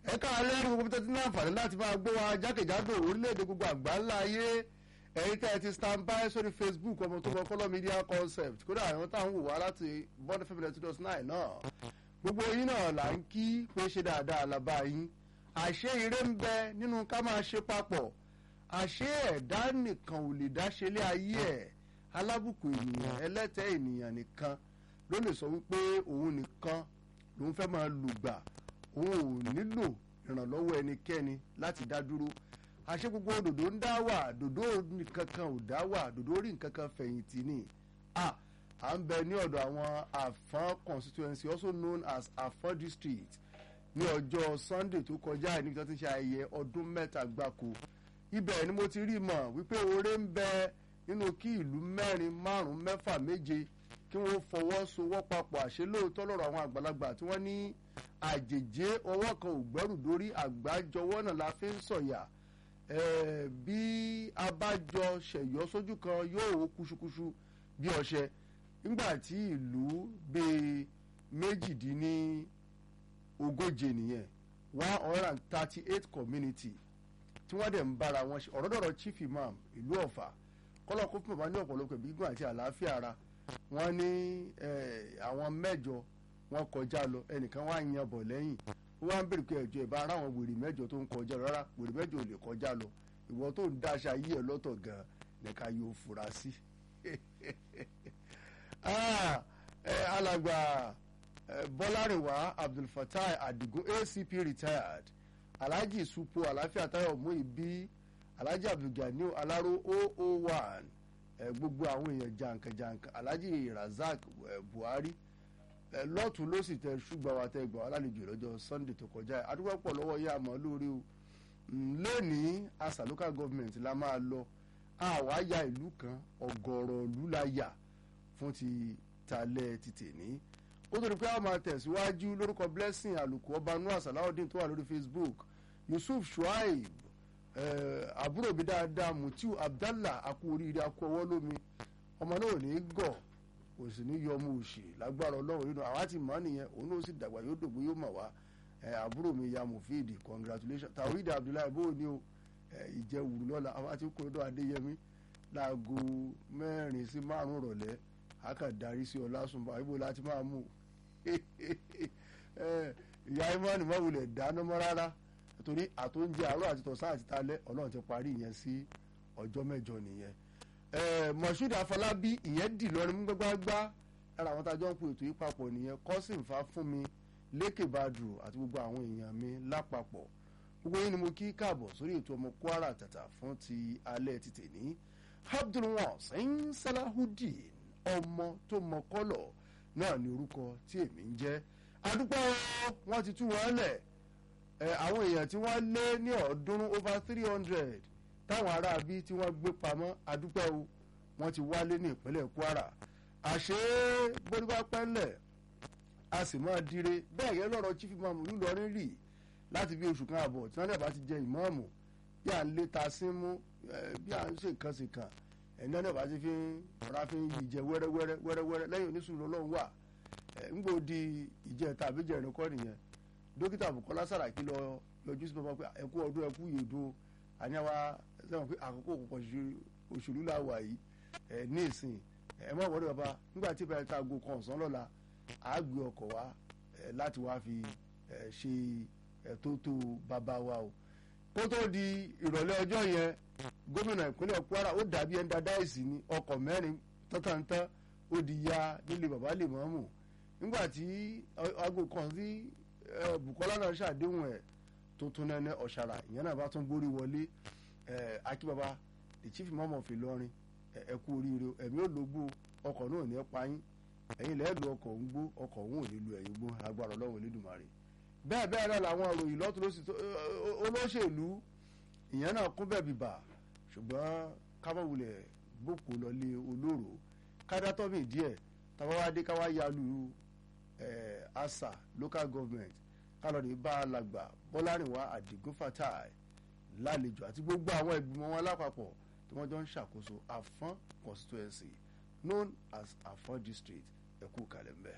ẹ káàárọ̀ ẹni gbogbo tó ti ní àǹfààní láti máa gbọ́ wa jákèjádò orílẹ̀-èdè gbogbo àgbáńlá ayé ẹ̀yin tẹ́ ẹ ti stand by sórí facebook ọmọ tó kọ kọ́lọ́ media concept kódà àwọn táwọn wò wá láti bọ́dọ̀ fẹ́mi two thousand nine náà gbogbo yín náà là ń kí pé ṣe dáadáa làbá yín àṣé ire ń bẹ nínú ká máa ṣe papọ̀ àṣé ẹ̀dá nìkan ò lè dá ṣe lé ayé ẹ̀ alábùkù ènìyàn ẹlẹ́tẹ̀ ènìyàn nìkan ló lè sọ wípé òun nìkan lòun fẹ́ máa lùgbà òun ò nílò ìrànlọ́wọ́ ẹnikẹ́ni láti dá dúró àṣé gbogbo dòdò ń dá wà dòdò nìkankan ò dá wà dòdò rí nǹkankan fẹ̀yìntì ni à à ń bẹ ní ọ̀dọ̀ àwọn àfọ́n constituency also known as àfọ́n district ní ọjọ́ sunday tó kọjá níbi tí wọ́n ti ń ṣe ayẹyẹ ọdún mẹ́ta gbáko ibẹ̀ ni mo ti rí mọ̀ wípé oore ń bẹ nínú kí ìlú mẹ́rin márùn-ún mẹ́fà méje kí wọ́n fọwọ́sowọ́papọ̀ àṣẹ lóòótọ́ lọ́rọ̀ àwọn àgbàlagbà tí wọ́n ní àjèjé ọwọ́ kan ò gbẹ́rù dórí àgbájọwọ́ náà la fi ń sọ̀yà bí abájọ ṣẹ̀yọ́ sójú kan yóò wó kúṣukúṣu bí ọṣẹ nígbà tí ìlú bíi méjìdínní ogóje nìyẹn one hundred and thirty eight community tí wọ́n dẹ̀ ń bára wọn ṣe ọ̀rọ̀dọ̀rọ̀ chief imam ìlú ọ̀fà kọ́lọ́ kó fún bàbá ní ọ̀pọ̀lọpọ̀ gbígbọ́n àti àlàáfíà ara wọ́n ní àwọn mẹ́jọ wọ́n kọjá lọ ẹnìkan wá yan bọ̀ lẹ́yìn wọ́n wá ń bèrè pé ẹ̀jọ̀ ìbá ara àwọn wèrè mẹ́jọ tó ń kọjá lọ rárá wèrè mẹ́jọ ò lè kọjá lọ ìwọ tó ń dáṣà yí ẹ lọ́tọ̀ gan nìka yóò fura sí. alàgbà bọ́lárìnwá abdulfatai adigun acp retired alhaji supo àlàáfíà tayo muibi alhaji abdulganiu alaro 001 gbogbo àwọn èèyàn jàǹkànjàǹkàn alhaji razak buhari lọ́tún ló sì tẹ ṣùgbọ́n wa tẹ gbà wá lálejò lọ́jọ́ sunday tó kọjá àdúgbò pọ̀ lọ́wọ́ yá àmọ́ lórí o lónìí asa local government la máa lọ àwa ya ìlú kan ọ̀gọ̀rọ̀ ìlú la yà fún ti talẹ̀ ti tèní ó tó di pé a máa tẹ̀síwájú lórúkọ blessing àlùkò ọba noah salawudeen tó wà lórí facebook yusuf shuaib àbúrò mi dáadáa mutiu abdallah akú oríire akú ọwọ́ lómi ọmọ náà ò ní gọ̀ kò sì ní yọ ọmọ òsì lágbára ọlọ́run nínú àwa ti mọ̀ nìyẹn òun náà sì dàgbà yóò dògbò yóò mọ̀ wá àbúrò mi ya mufid congratulations tawhid abdullahi bó ni o ìjẹwùrú lọ́la àwa ti kó lọ́dọ̀ adéyẹmí láago mẹ́rin sí márùn-ún rọ̀lẹ́ a kàn darí sí ọlásùnbà ibo láti máa mú ìyá imani mọ̀wulẹ̀ dáná mọ́ rárá torí àtúnjẹ àárọ̀ àti tọ̀sán àti talẹ́ ọlọ́run ti parí ìyẹn sí ọjọ́ mẹ́jọ nìyẹn moshood afọlábí ìyẹn dì lọrin mú gbágbágbá lára àwọn tájọ́ ń pè ètò yìí papọ̀ nìyẹn kọ́sìn fa fún mi lékè badru àti gbogbo àwọn èèyàn mi lápapọ̀ gbogbo yín ni mo kí káàbọ̀ sórí ètò ọmọ kwara tàtà fún ti alẹ́ ti tèní abdulwasin salahudeen ọmọ tó mọ kọ́lọ̀ náà ni orúkọ tí èmi ń jẹ́ adúpẹ́ wọn ti tú wọn lẹ̀ àwọn èèyàn tí wọ́n lé ní ọ̀ọ́dúnrún over three hundred táwọn aráabí tí wọ́n gbé pamọ́ adúpẹ́ o wọ́n ti wálé ní ìpínlẹ̀ kwara àṣé bóríwá pẹ́ńlẹ̀ a sì máa dire bẹ́ẹ̀ yẹn lọ́rọ̀ chief imam ńlọrin rì láti bí oṣù kan àbọ̀ tí wọ́n lè bá ti jẹ ìmọ̀ọ́mù bí à ń lé ta sí mú bí à ń ṣe nǹkan sí kan ẹ̀yin náà bá ti fi ọ̀rá fi yí jẹ wẹ́rẹ́wẹ́rẹ́ wẹ́rẹ́wẹ́rẹ́ lẹ́yìn oníṣùúrù ọlọ́run wà ńgbò di ìjẹta àbíjẹrin kọ́ nìyẹn dókítà bukola saraki lọ yọjú sí bàbá pé ẹkú ọdún ẹkú yèdò àníyàwó sẹ́wọ̀n pé àkókò kọ̀ọ̀kan òṣèlú la wà yìí ẹ̀ ní ìsìn ẹ̀ mọ̀ wọ́n bàbá nígbà tí ìbẹ̀rẹ̀ ta aago kan ọ̀sán lọ́la à á gbé ọkọ̀ wá láti wá fi ṣe tótó bàbá wa o kó tó di ìrọ̀lẹ́ ọjọ́ yẹn gómìnà ìpínlẹ̀ kwara ó dàbí ẹni dáadáa ìsìn ní ọkọ̀ mẹ́rin tọ́tàntán ó di ya nílé bàbá lè mọ́mù nígbà tí aago kan sí bukola náà ṣàdéhùn ẹ̀ tó tún nẹ́nẹ́ ọ̀ṣàrà ìyẹn náà bá tún gbórí wọlé akíbaba the chief imam of Ìlọrin ẹ kú oríire ẹ̀mí ò lógbó ọkọ̀ náà ní ẹ pa yín ẹ̀yin lẹ́ẹ̀ lu ọkọ̀ ń gbó ọkọ̀ òun ò ní lu ẹ̀yìn gbó agbára ọlọ́run Elédùmarè bẹ́ẹ̀ bẹ́ẹ̀ náà làwọn òròyìn lọ́tún lọ́sì olóṣèlú ìyẹn náà kún bẹ́ẹ̀ bìbà ṣùgbọ́n kábọ̀wulẹ̀ gbòkó lọlé olóró kádátọ́mì díẹ̀ tábàwádé káwá yalu asa local government kálọ̀dé bá a làgbà bọ́lárìnwá àdìgún fatai lálejò àti gbogbo àwọn ìgbìmọ̀ wọn lápapọ̀ tí wọ́n jọ ń ṣàkóso àfọ́n constituency known as àfọ́n district ẹ̀kú kalẹ̀ mbẹ́.